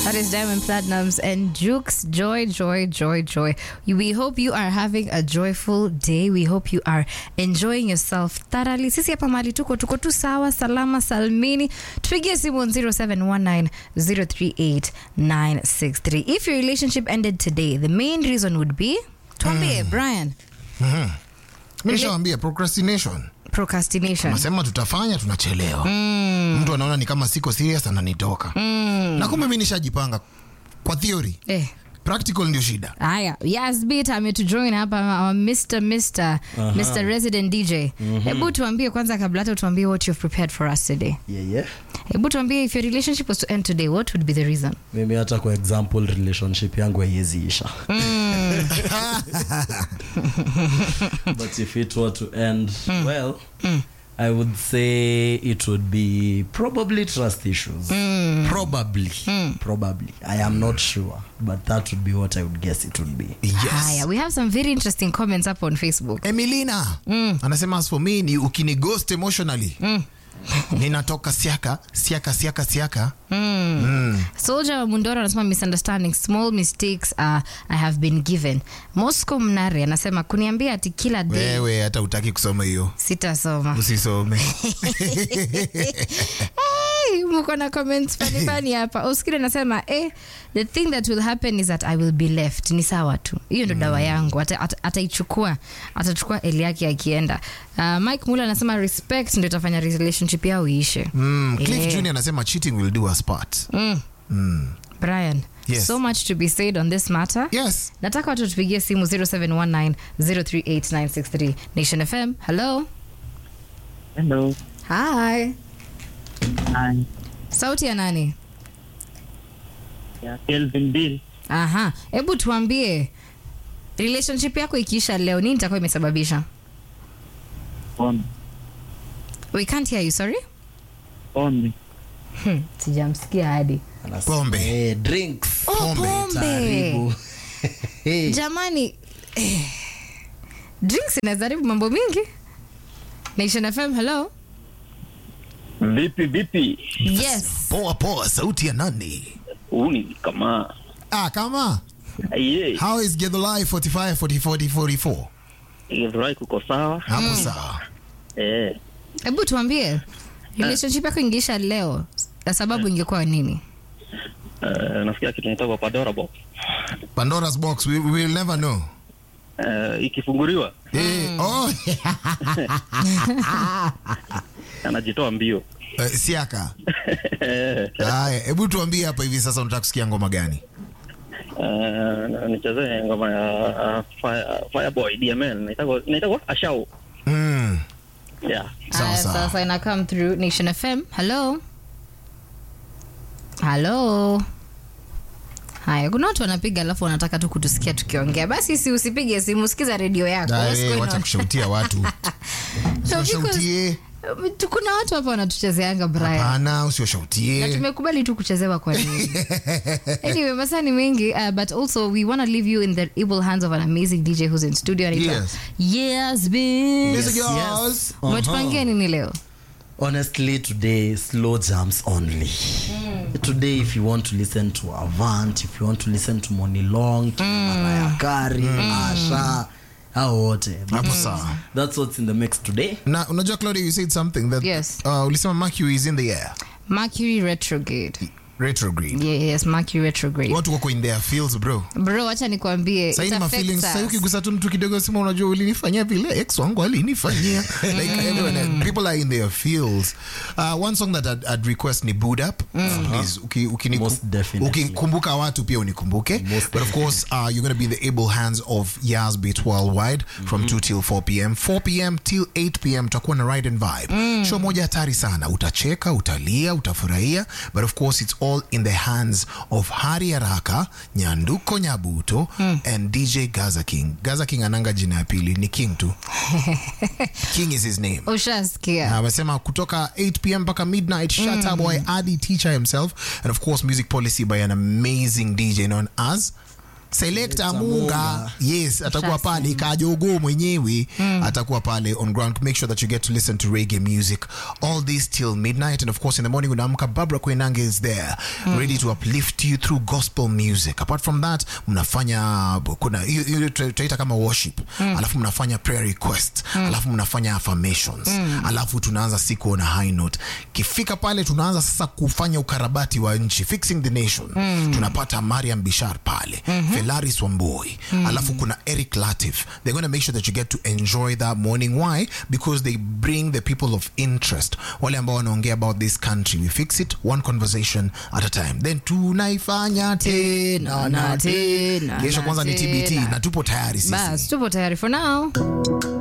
That is Diamond Platinums and Jukes. Joy, joy, joy, joy. We hope you are having a joyful day. We hope you are enjoying yourself thoroughly. Sisi hapa mali tuko tuko tu sawa salama salmini. Tupigie simu on 0719038963. If your relationship ended today, the main reason would be tuambie Brian, mi nishawambia procrastination procrastination. nasema tutafanya tunachelewa mtu anaona ni kama siko serious ananitoka na kumbe mi nishajipanga kwa theory Eh. practical ndio shida Haya, Yasbit ametujoin hapa our Mr. Mr. Mr. Resident DJ. Hebu tuambie kwanza kabla hata tuambie what you've prepared for us today. yeah, yeah. Hebu tuambie if your relationship was to end today, what would be the reason? mimi hata kwa example relationship yangu haiweziisha but if it were to end well i would say it would be probably trust issues probably probably i am not sure but that would be what i would guess it would be Haya, we have some very interesting comments up on Facebook. emilina anasema as for me ni ukinighost emotionally ninatoka siaka siaka siaka siaka Soldier wa Mundoro anasema misunderstanding, small mistakes uh, I have been given. Moscow Mnare anasema kuniambia ati kila day wewe hata utaki kusoma hiyo sitasoma. usisome Hey, mko na comments funny funny hapa. Oskile anasema eh, the thing that will happen is that I will be left. Ni sawa tu. Hiyo ndo dawa yangu. Ata- ata- Ataichukua, atachukua eli yake akienda. Uh, Mike Mula anasema respect ndio itafanya relationship yao iishe. mm, cliff Eh. junior anasema cheating will do us part Brian, Yes. so much to be said on this matter. yes Nataka watu tupigie simu 0719038963. Nation FM. Hello. Hello. Hi. Hi. Sauti ya nani? Ya Kelvin Bill. Aha, hebu tuambie relationship yako ikiisha leo nini itakuwa imesababisha? Pombe. We can't hear you, sorry. Pombe. Hmm, sijamsikia hadi. Anasema, Pombe. eh, drinks Oh, pombe. Taribu. Hey. Jamani, eh, drinks inazaribu mambo mingi. Nation FM, hello. Vipi vipi? Yes. poa poa sauti ya nani Huu ni kama ah kama ye. how is gedolai 45 40 40 44 Ilifurahi kuko sawa. hapo sawa Eh. Hebu tuambie relationship yako ingeisha leo, na sababu ingekuwa nini? Uh, nasikia kitu nitoka Pandora box. pandora's box we, we will never know Uh, ikifunguliwa Eh, oh, anajitoa mbio. eh, siaka Eh, haya hebu tuambie hapa hivi sasa unataka kusikia ngoma gani uh, nichezee ngoma ya uh, Fire, Fireboy DML. Inaitwa inaitwa Ashau. mm. Yeah. Sawa, Aya, sawa. sasa ina come through Nation FM. Hello. Hello. Haya, kuna watu wanapiga alafu wanataka tu kutusikia tukiongea. Basi si usipige simu, sikiza redio yako. What's Dare, going wacha on? kushautia watu No, because- usiwashautie Tu- kuna watu hapa wanatuchezeanga Brian. hapana Na usiwashautie tumekubali tu kuchezewa kwa nini anyway masaa ni mengi uh, but also we want to leave you in the able hands of an amazing dj who's in studio anaitwa Yes. yes, bitch. Yes, Yes. girls. umetupangia nini leo honestly today slow jams only today if you want to listen to avant if you want to listen to monilong to Mariah Carey asha hao wote hapo sawa that's what's in the mix today na unajua claudia you said something that Yes. uh, ulisema mercury is in the air mercury retrograde retrograde Yeah, yes mercury retrograde watu wako in their fields bro bro wacha nikwambie Sahii it ni affects mafeelings sahii us. ukigusa tu mtu kidogo sema unajua ulinifanyia vile ex wangu alinifanyia like everyone, people are in their fields uh, one song that I'd, I'd request ni boot up please uki, ukini, Most definitely. ukikumbuka watu pia unikumbuke Most but of course uh, you're going to be in the able hands of Yas Beat Worldwide from 2 till 4 pm 4 pm till 8 pm tutakuwa na ride and vibe show moja hatari sana utacheka utalia utafurahia but of course it's all in the hands of Hari Araka Nyanduko Nyabuto and DJ Gaza King Gaza King ananga jina ya pili ni King tu King is his name ushasikia na amesema kutoka 8 pm mpaka midnight shata boy adi teacher himself and of course music policy by an amazing dj known as Selector Munga yes atakuwa pale Kajogo mwenyewe atakuwa pale on ground make sure that you get to listen to reggae music all this till midnight and of course in the morning unaamka Barbara Kwenange is there ready to uplift you through gospel music apart from that mnafanya kuna hiyo- hiyo tutaita kama worship alafu mnafanya prayer request alafu mnafanya affirmations alafu tunaanza siku on a high note kifika pale tunaanza sasa kufanya ukarabati wa nchi fixing the nation tunapata Mariam Bishar pale Felaris Wamboi alafu kuna Eric Latif they're going to make sure that you get to enjoy that morning why because they bring the people of interest wale ambao wanaongea about this country we fix it one conversation at a time then tunaifanya tena na tena tena kesho na kwanza ni TBT tena. na tupo tayari sisi bas tupo tayari for now